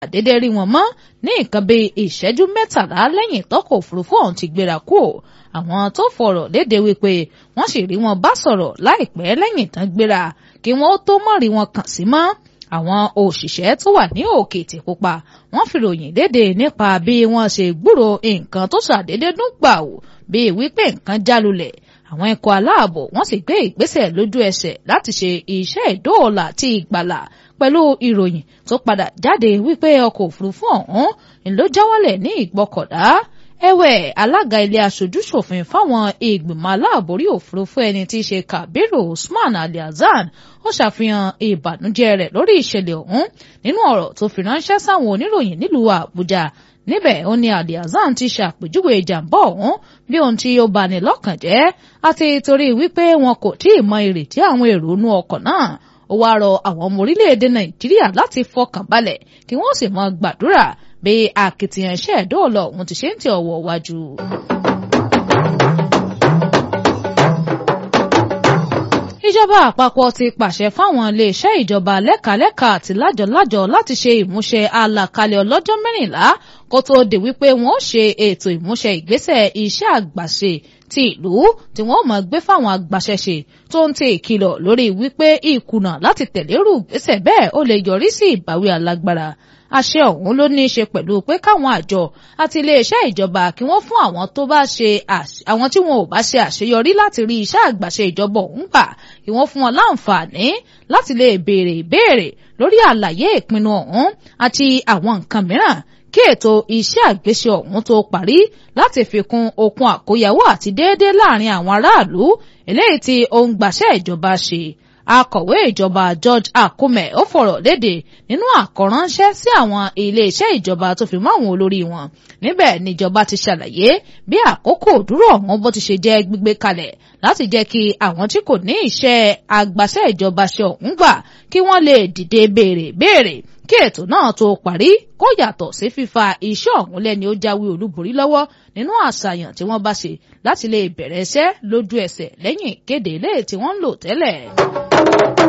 àdédé rí wọn mọ́ ní nǹkan bíi ìṣẹ́jú mẹ́tàlá lẹ́yìn tọ́kọ̀ òfurufú ọ̀hún ti gbéra kú àwọn tó fọ̀rọ̀ léde wípé wọ́n sì rí wọn bá sọ̀rọ̀ láìpẹ́ lẹ́yìn tán gbéra kí wọ́n tó mọ̀ rí wọn kàn sí mọ́ àwọn òṣìṣẹ́ tó wà ní òkè Ìtìpupa wọ́n fi ròyìn léde nípa bí wọ́n ṣe gbúrò nǹkan tó ṣàdédé dún gbàù bíi wípé nǹkan jálulẹ̀ àwọn ikọ̀ aláàbò wọ́n sì gbé ìgbésẹ̀ lójú ẹsẹ̀ láti ṣe iṣẹ́ ìdóòlà àti ìgbàlà pẹ̀lú ìròyìn tó padà jáde wípé ọkọ̀ òfurufú ọ̀hún ló jáwọ́lẹ̀ ní ìgbọ́kọ̀dá ẹ̀wẹ̀ alága ilé aṣojúṣòfin fáwọn ìgbìmọ̀ aláàbòrí òfurufú ẹni tí í ṣe Kabiru Usman Ali Hasan ó ṣàfihàn ìbànújẹ́ rẹ̀ lórí ìṣẹ̀lẹ̀ ọ̀hún nínú ọ̀rọ̀ tó fi ránṣẹ́ sáwọn oníròyìn nílùú Àbújá níbẹ̀ ó ní Ali Hasan ti ṣàpèjúwe ìjàmbá ọ̀hún bí ohun tí ó bani lọ́kàn jẹ́ àti torí wípé wọn kò tí ì mọ ìrètí àwọn èrò inú ọkọ̀ náà ó wáá rọ àwọn ọmọ orílẹ̀-èdè Nàìjíríà láti fọkàn balẹ̀ kí wọ́n sì mọ gbàdúrà bí akitiyan iṣẹ́ ìdóòlà ọ̀hún ti ṣe ń tẹ ọwọ́ wájú. ìjọba àpapọ̀ ti pàṣẹ fáwọn iléeṣẹ́ ìjọba lẹ́kàlẹ́kà àti lájọ̀lájọ̀ láti ṣe ìmúṣẹ àlàkalẹ̀ ọlọ́jọ́ mẹ́rìnlá kó tó di wípé wọ́n ó ṣe ètò ìmúṣẹ ìgbésẹ̀ iṣẹ́ àgbàṣe ti ìlú tí wọ́n mọ̀ gbé fáwọn agbaṣẹ́ṣe tó ń tẹ ìkìlọ̀ lórí wípé ìkùnà láti tẹ̀lérú ìgbésẹ̀ bẹ́ẹ̀ ó lè yọrí sí ìbáwí alágbára àṣẹ ọ̀hún ló ní í ṣe pẹ̀lú pé káwọn àjọ àti iléeṣẹ́ ìjọba kí wọ́n fún àwọn tó bá ṣe àwọn tí wọn ò bá ṣe àṣeyọrí láti rí iṣẹ́ àgbàṣe ìjọba ọ̀hún gbà kí wọ́n fún wọn láǹfààní láti lè béèrè ìbéèrè lórí àlàyé ìpinnu ọ̀hún àti àwọn nǹkan mìíràn kí ètò iṣẹ́ àgbéṣe ọ̀hún tó parí láti fi kún okun àkóyawọ́ àti déédéé láàrin àwọn aráàlú eléyìí tí ohun gbàṣẹ́ ìjọba ṣe akọ̀wé ìjọba George Akume ó fọ̀rọ̀ léde nínú àkọ́ránṣẹ́ sí àwọn iléeṣẹ́ ìjọba tó fi mọ́ àwọn olórí wọn níbẹ̀ níjọba ti ṣàlàyé bí àkókò dúró ọ̀hún bó ti ṣe jẹ́ gbígbé kalẹ̀ láti jẹ́ kí àwọn tí kò ní iṣẹ́ àgbàṣẹ́ ìjọba ṣe ọ̀hún gbà kí wọ́n lè dìde béèrè béèrè kí ètò náà tó parí kó yàtọ̀ sí fífa iṣẹ́ ọ̀hún lẹ́ni ó jáwé olúborí lọ́wọ́ nínú àṣàyàn tí wọ́n bá ṣe láti lè bẹ̀rẹ̀ iṣẹ́ lójú ẹsẹ̀ lẹ́yìn ìkéde ilé tí wọ́n ń lò tẹ́lẹ̀.